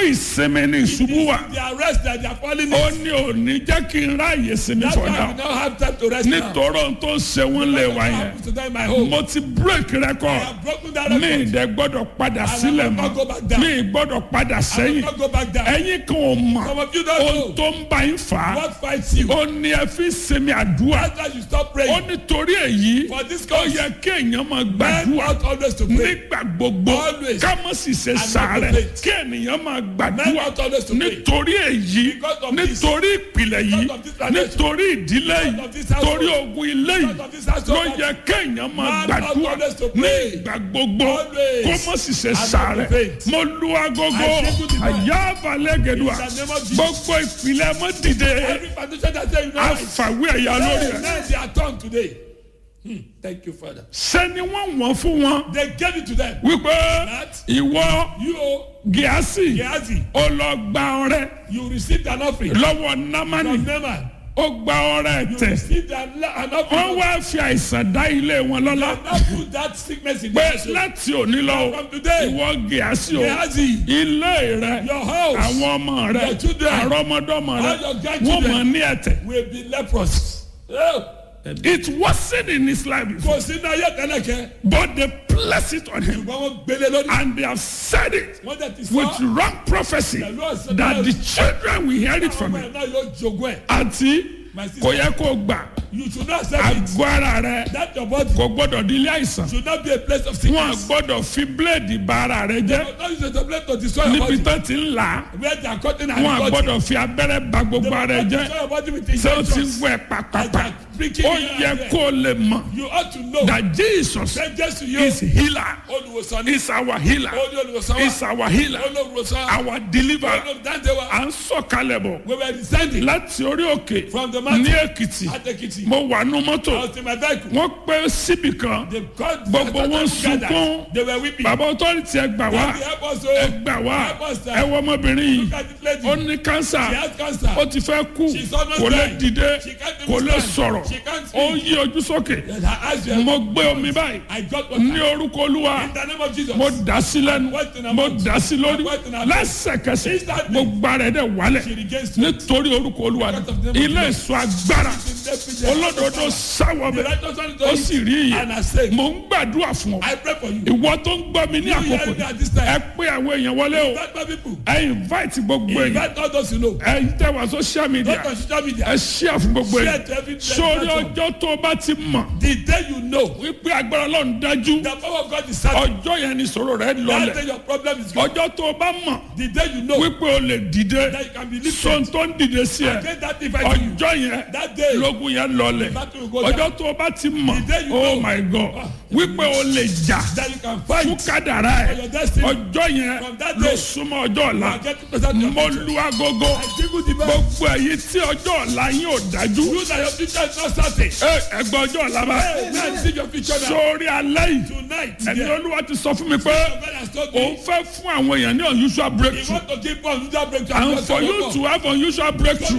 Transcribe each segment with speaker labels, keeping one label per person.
Speaker 1: ìsinmi ní ìṣubú wa
Speaker 2: The arrest that they are falling
Speaker 1: ó
Speaker 2: in.
Speaker 1: ní òní jẹ́ kí n ráàyè sinmi
Speaker 2: That's why we
Speaker 1: fọ̀dà
Speaker 2: now have time to rest now.
Speaker 1: nítorí ohun tó ń ṣe wọ́n lè wá
Speaker 2: What
Speaker 1: yẹn
Speaker 2: happens to them in my home?
Speaker 1: mo ti break
Speaker 2: I
Speaker 1: record
Speaker 2: have broken that
Speaker 1: mi
Speaker 2: record.
Speaker 1: ìdẹ gbọ́dọ̀ padà
Speaker 2: will
Speaker 1: sílẹ̀
Speaker 2: not
Speaker 1: mọ́
Speaker 2: go back down.
Speaker 1: mi gbọ́dọ̀ padà
Speaker 2: I will
Speaker 1: sẹ́yìn
Speaker 2: not go back down.
Speaker 1: ẹ̀yin kan ò mọ̀
Speaker 2: Some of you don't
Speaker 1: ohun
Speaker 2: know
Speaker 1: tó ń bá yín fà á
Speaker 2: what fights you.
Speaker 1: ó ní ẹ fi sinmi àdúrà
Speaker 2: That's why you stop
Speaker 1: ó
Speaker 2: praying.
Speaker 1: nítorí èyí
Speaker 2: For this
Speaker 1: ó
Speaker 2: cause,
Speaker 1: yẹ kí èèyàn máa
Speaker 2: men
Speaker 1: gbàdúrà
Speaker 2: ought always to pray.
Speaker 1: nígbà gbogbo
Speaker 2: Always.
Speaker 1: ká má sì ṣe
Speaker 2: not
Speaker 1: sàárẹ̀
Speaker 2: complain.
Speaker 1: kí ènìyàn máa
Speaker 2: Men
Speaker 1: gbàdúrà
Speaker 2: ought always to pray.
Speaker 1: nítorí èyí
Speaker 2: Because of this.
Speaker 1: nítorí ìpìlẹ̀ yìí
Speaker 2: Because of this foundation.
Speaker 1: nítorí ìdílé
Speaker 2: Because
Speaker 1: yìí
Speaker 2: of this household.
Speaker 1: torí ogun ilé yìí
Speaker 2: Because of this household.
Speaker 1: ló yẹ kéèyàn máa
Speaker 2: Man ought
Speaker 1: gbàdúrà
Speaker 2: always to
Speaker 1: ní
Speaker 2: pray.
Speaker 1: ìgbà gbogbo
Speaker 2: Always.
Speaker 1: kó má sì ṣe
Speaker 2: And not
Speaker 1: sàárẹ̀
Speaker 2: faint.
Speaker 1: mo lu agogo
Speaker 2: I say to the man.
Speaker 1: àyà balẹ̀ gẹ̀dùà
Speaker 2: In the name of Jesus.
Speaker 1: gbogbo ìpìlẹ̀ mọ́ dìde
Speaker 2: Every foundation that say you know right.
Speaker 1: àfàwé ẹ̀yà lórí
Speaker 2: Hey,
Speaker 1: ẹ̀
Speaker 2: men they are turned today. Hmm. Thank you, Father.
Speaker 1: sẹ́ni wọ́n wọ́n fún wọn
Speaker 2: They gave it to them.
Speaker 1: wípé
Speaker 2: That
Speaker 1: ìwọ
Speaker 2: you,
Speaker 1: gíásì
Speaker 2: Gehazi,
Speaker 1: ó lọ gba ọrẹ
Speaker 2: you received an offering
Speaker 1: lọ́wọ́ námánì
Speaker 2: from Naaman.
Speaker 1: ó gba ọrẹ
Speaker 2: You
Speaker 1: tẹ̀
Speaker 2: received an, an
Speaker 1: wọ́n
Speaker 2: offering.
Speaker 1: wá fi àìsàn dá ilé wọn lọ́lá
Speaker 2: Now put that sickness in
Speaker 1: pé
Speaker 2: their soul.
Speaker 1: láti òní lọ
Speaker 2: From today,
Speaker 1: ìwọ gíásì o
Speaker 2: Gehazi,
Speaker 1: ilé rẹ
Speaker 2: your house
Speaker 1: àwọn ọmọ rẹ
Speaker 2: Your children,
Speaker 1: àrọmọdọ́mọ rẹ
Speaker 2: all your
Speaker 1: wọ́n
Speaker 2: grandchildren.
Speaker 1: mọ̀ ní ẹ̀tẹ̀
Speaker 2: will be leprous. Oh,
Speaker 1: it wasn't in his life before
Speaker 2: Kò sínú ayé tẹ́lẹ̀kẹ́.
Speaker 1: but they placed it on him
Speaker 2: Ṣùgbọ́n wọ́n gbélé lórí.
Speaker 1: and they have said it
Speaker 2: Wọ́n tẹ̀ ti
Speaker 1: with
Speaker 2: sọ.
Speaker 1: wrong prophecy
Speaker 2: Pẹ̀lú ọ̀sẹ̀
Speaker 1: that
Speaker 2: náà.
Speaker 1: the children will hear it from
Speaker 2: Ọmọ
Speaker 1: him
Speaker 2: ẹ̀ náà yóò jogún ẹ̀.
Speaker 1: àti
Speaker 2: My sister.
Speaker 1: kò yẹ kó gbà
Speaker 2: You should not accept it.
Speaker 1: àgọ́ ara rẹ
Speaker 2: That your body
Speaker 1: kò gbọ́dọ̀ di ilé àìsàn
Speaker 2: should not be a place of
Speaker 1: wọn
Speaker 2: sickness.
Speaker 1: gbọ́dọ̀ fi bíléèdì ba ara rẹ jẹ́
Speaker 2: But now you should place to destroy your
Speaker 1: níbi
Speaker 2: body.
Speaker 1: tó ti ń là á
Speaker 2: Where they are cutting and
Speaker 1: wọn
Speaker 2: cutting.
Speaker 1: gbọ́dọ̀ fi abẹ́rẹ́ ba gbogbo ara rẹ jẹ́
Speaker 2: Destroy your body with
Speaker 1: ṣé o ti ń
Speaker 2: injections.
Speaker 1: gbọ́ ẹ pàpàpà
Speaker 2: Preaching
Speaker 1: ó
Speaker 2: here
Speaker 1: yẹ
Speaker 2: and there.
Speaker 1: kó o lè mọ̀
Speaker 2: You ought to know.
Speaker 1: that Jesus
Speaker 2: Say just to you.
Speaker 1: is healer
Speaker 2: Olùwòsàn ní.
Speaker 1: is our healer
Speaker 2: Olú olùwòsàn
Speaker 1: is
Speaker 2: wa.
Speaker 1: our healer
Speaker 2: Olùwòsàn.
Speaker 1: our deliverer
Speaker 2: Olùwòsàn dáńdé wa.
Speaker 1: à ń sọ̀kalẹ̀ bọ̀
Speaker 2: We were descending
Speaker 1: láti orí òkè
Speaker 2: from the mountain.
Speaker 1: ní Èkìtì
Speaker 2: At Ekiti.
Speaker 1: mo wà nú mọ́tò
Speaker 2: I was in my vehicle.
Speaker 1: wọ́n pẹ́ síbì kan
Speaker 2: They called
Speaker 1: Gbogbo wọn sunkún.
Speaker 2: They were weeping.
Speaker 1: bàbá ọtọ́rìtì ẹ gbà wá
Speaker 2: They help us
Speaker 1: ẹ
Speaker 2: o.
Speaker 1: gbà wá
Speaker 2: Help us, sir.
Speaker 1: ẹ wọ ọmọbìnrin yìí
Speaker 2: Look at this lady.
Speaker 1: ó ní kánsà
Speaker 2: She has cancer.
Speaker 1: ó ti fẹ́ kú
Speaker 2: She's almost
Speaker 1: kò lè
Speaker 2: dying.
Speaker 1: dìde
Speaker 2: She can't even
Speaker 1: kò lè
Speaker 2: stand.
Speaker 1: sọ̀rọ̀
Speaker 2: She can't
Speaker 1: ó
Speaker 2: speak.
Speaker 1: yí ojú sókè
Speaker 2: And her eyes were-
Speaker 1: mo gbé omi báyìí
Speaker 2: I got what
Speaker 1: ní orúkọ olúwa
Speaker 2: In the name of Jesus.
Speaker 1: mo dà sí lẹ́nu
Speaker 2: What in her
Speaker 1: mo
Speaker 2: mouth?
Speaker 1: dà sí lórí
Speaker 2: What in her mouth?
Speaker 1: lẹ́sẹ̀kẹsẹ̀
Speaker 2: Instantly.
Speaker 1: gbogbo ara ẹ̀ dẹ̀ wálẹ̀
Speaker 2: She regains strength.
Speaker 1: nítorí orúkọ olúwa
Speaker 2: Because of the name of
Speaker 1: ilé
Speaker 2: Jesus.
Speaker 1: ìsọ agbára
Speaker 2: The
Speaker 1: olódodo sáwọ
Speaker 2: The
Speaker 1: bẹ
Speaker 2: righteous one is
Speaker 1: ó sì rí
Speaker 2: And I
Speaker 1: iye
Speaker 2: say,
Speaker 1: mo ń gbàdúrà fún ọ
Speaker 2: I pray for you.
Speaker 1: ìwọ tó ń gbọ́ mi ní
Speaker 2: You
Speaker 1: àkókò
Speaker 2: hear me
Speaker 1: yìí,
Speaker 2: at this time.
Speaker 1: ẹ pé àwọn èèyàn wọlé o
Speaker 2: Invite my people.
Speaker 1: ẹ invite gbogbo èèyàn
Speaker 2: Invite all those you know.
Speaker 1: ẹ tẹ wá social media
Speaker 2: Not on social media.
Speaker 1: ẹ share fún gbogbo
Speaker 2: Share
Speaker 1: èèyàn
Speaker 2: to every
Speaker 1: sórí
Speaker 2: platform.
Speaker 1: ọjọ́ tó o bá ti mọ̀
Speaker 2: The day you know
Speaker 1: wípé agbára ọlọ́run dájú
Speaker 2: the power of God is certain.
Speaker 1: ọjọ́ yẹn ni sọ̀rọ̀ rẹ
Speaker 2: That
Speaker 1: lọlẹ̀
Speaker 2: day your problem is gone.
Speaker 1: ọjọ́ tó o bá mọ̀
Speaker 2: The day you know
Speaker 1: wípé o lè dìde
Speaker 2: that you can be lifted.
Speaker 1: sọ̀n tó ń dìde sí ẹ
Speaker 2: Against that divide you.
Speaker 1: ọjọ́ yẹn
Speaker 2: That day.
Speaker 1: lógun yẹn lọlẹ̀
Speaker 2: battle will go down.
Speaker 1: ọjọ́ tó o bá ti mọ̀
Speaker 2: The day you
Speaker 1: oh
Speaker 2: know.
Speaker 1: my god wípé o lè jà
Speaker 2: That you can
Speaker 1: fún
Speaker 2: fight.
Speaker 1: kádàrá
Speaker 2: For
Speaker 1: ẹ
Speaker 2: your destiny.
Speaker 1: ọjọ́ yẹn
Speaker 2: From that
Speaker 1: ló
Speaker 2: day.
Speaker 1: súnmọ́ ọjọ́ ọ̀la
Speaker 2: You are getting closer to your
Speaker 1: mo
Speaker 2: future.
Speaker 1: lu agogo
Speaker 2: I give you the best.
Speaker 1: gbogbo èyí tí ọjọ́ ọ̀la yín ò dájú
Speaker 2: You that your future is not certain.
Speaker 1: ẹ ẹgbẹ́ ọjọ́ ọ̀la bá
Speaker 2: Hey, man, see your future now.
Speaker 1: sórí alẹ́ yìí
Speaker 2: Tonight,
Speaker 1: ẹni
Speaker 2: yeah.
Speaker 1: olúwa ti sọ fún mi pé
Speaker 2: God has told
Speaker 1: òun
Speaker 2: me.
Speaker 1: fẹ́ fún àwọn èèyàn ní unusual
Speaker 2: He
Speaker 1: breakthrough
Speaker 2: want to give us that breakthrough.
Speaker 1: and for you to have unusual breakthrough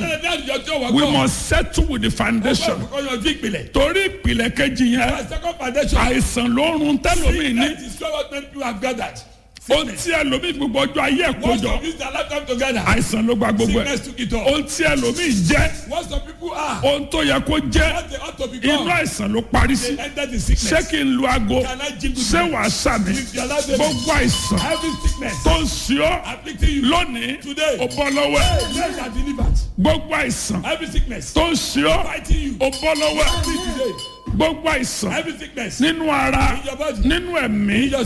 Speaker 1: we must settle with the foundation
Speaker 2: Because your big ìpìlẹ̀.
Speaker 1: torí ìpìlẹ̀ kejì yẹn
Speaker 2: My second foundation.
Speaker 1: àìsàn ló ń run tẹ́lómi ní
Speaker 2: Sickness is what many people have gathered.
Speaker 1: ohun tí ẹlòmíì gbogbo ọjọ́ ayé ẹ̀
Speaker 2: Once
Speaker 1: kójọ
Speaker 2: of use their lifetime together.
Speaker 1: àìsàn ló gba gbogbo ẹ̀
Speaker 2: Sickness took it all.
Speaker 1: ohun tí ẹlòmíì jẹ́
Speaker 2: What some people are.
Speaker 1: ohun tó yẹ kó jẹ́
Speaker 2: What they ought to
Speaker 1: inú
Speaker 2: become.
Speaker 1: àìsàn ló parí sí
Speaker 2: They enter the
Speaker 1: ṣé
Speaker 2: sickness.
Speaker 1: kí n lu aago
Speaker 2: Can I jingle
Speaker 1: ṣé
Speaker 2: you?
Speaker 1: wàá sàmì
Speaker 2: If you allow them.
Speaker 1: gbogbo àìsàn
Speaker 2: Every sickness.
Speaker 1: tó ń ṣe ọ́
Speaker 2: Afflicting you.
Speaker 1: lónìí
Speaker 2: Today.
Speaker 1: ó bọ́ lọ́wọ́ ẹ̀
Speaker 2: Men are delivered.
Speaker 1: gbogbo àìsàn
Speaker 2: Every sickness.
Speaker 1: tó ń ṣe ọ́
Speaker 2: Fighting you.
Speaker 1: ó bọ́ lọ́wọ́ ẹ̀
Speaker 2: Free today.
Speaker 1: gbogbo àìsàn
Speaker 2: Every sickness.
Speaker 1: nínú ara
Speaker 2: In your body.
Speaker 1: nínú ẹ̀mí
Speaker 2: your